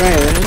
Brian.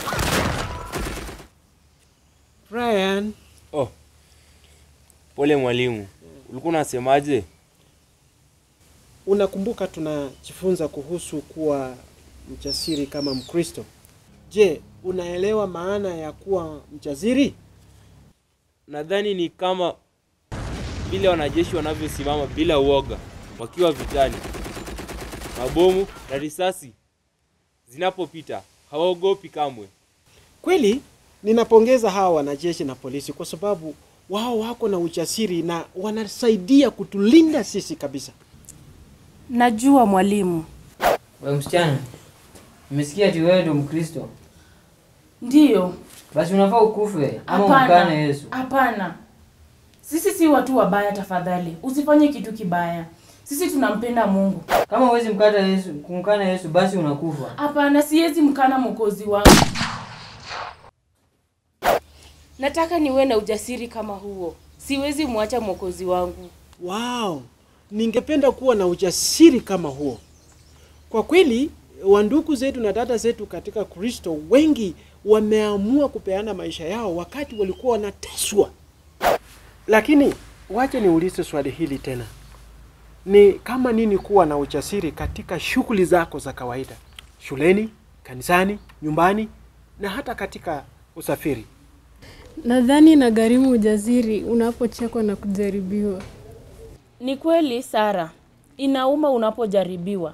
Brian. Oh, pole mwalimu, ulikuwa unasemaje? Unakumbuka tunajifunza kuhusu kuwa mjasiri kama Mkristo. Je, unaelewa maana ya kuwa mjasiri? Nadhani ni kama vile wanajeshi wanavyosimama bila uoga wakiwa vitani. Mabomu na risasi zinapopita hawaogopi kamwe. Kweli ninapongeza hawa wanajeshi na polisi kwa sababu wao wako na ujasiri na wanasaidia kutulinda sisi kabisa. Najua mwalimu. We msichana, nimesikia ati wewe ndio Mkristo, Ndiyo. basi unafaa ukufe ama Hapana. umkane Yesu. Hapana. Sisi si watu wabaya tafadhali. Usifanye kitu kibaya. Sisi tunampenda Mungu. Kama huwezi mkata Yesu, kumkana Yesu, basi unakufa. Hapana, siwezi mkana mwokozi wangu. Nataka niwe na ujasiri kama huo. Siwezi mwacha mwokozi wangu. Wow, ningependa kuwa na ujasiri kama huo. Kwa kweli, wandugu zetu na dada zetu katika Kristo wengi wameamua kupeana maisha yao wakati walikuwa wanateswa. Lakini wache niulize swali hili tena, ni kama nini kuwa na ujasiri katika shughuli zako za kawaida, shuleni, kanisani, nyumbani na hata katika usafiri? Nadhani na gharimu ujasiri unapochekwa na kujaribiwa. Ni kweli Sara, inauma unapojaribiwa.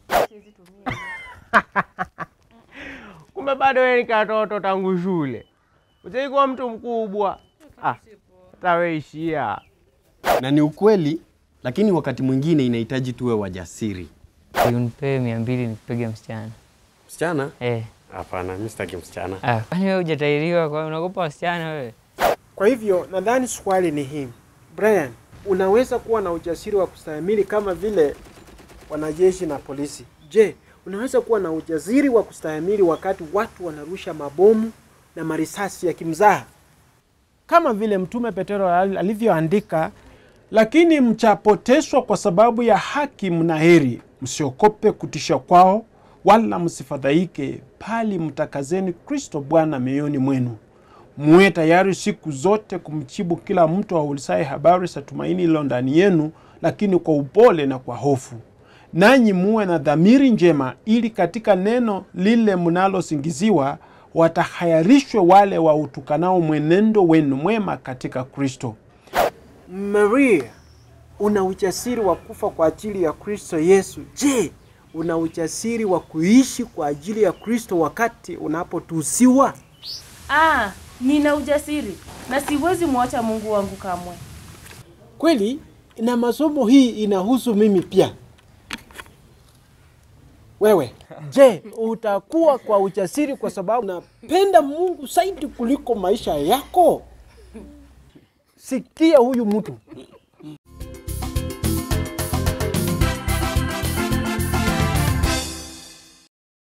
Kumbe bado wewe ni katoto tangu shule, utaikuwa mtu mkubwa. Ah, hata wewe ishia. na ni ukweli, lakini wakati mwingine inahitaji tuwe wajasiri. Unipee mia mbili nikupige msichana. Msichana? Eh. Hapana, mimi sitaki msichana. Ah, kwani wewe hujatairiwa kwa unaogopa wasichana wewe? Kwa hivyo nadhani swali ni hii, Brian, unaweza kuwa na ujasiri wa kustahimili kama vile wanajeshi na polisi. Je, unaweza kuwa na ujasiri wa kustahimili wakati watu wanarusha mabomu na marisasi ya kimzaha, kama vile Mtume Petero al- alivyoandika, lakini mchapoteswa kwa sababu ya haki, mna heri, msiogope kutisha kwao, wala msifadhaike, bali mtakazeni Kristo Bwana mioyoni mwenu muwe tayari siku zote kumjibu kila mtu aulizaye habari za tumaini lilo ndani yenu, lakini kwa upole na kwa hofu. Nanyi muwe na dhamiri njema, ili katika neno lile mnalosingiziwa watahayarishwe wale wautukanao mwenendo wenu mwema katika Kristo. Maria, una ujasiri wa kufa kwa ajili ya Kristo Yesu. Je, una ujasiri wa kuishi kwa ajili ya Kristo wakati unapotusiwa? Ah, nina ujasiri na siwezi mwacha Mungu wangu kamwe. Kweli, na masomo hii inahusu mimi pia. Wewe, je, utakuwa kwa ujasiri kwa sababu napenda Mungu zaidi kuliko maisha yako? Sikia huyu mtu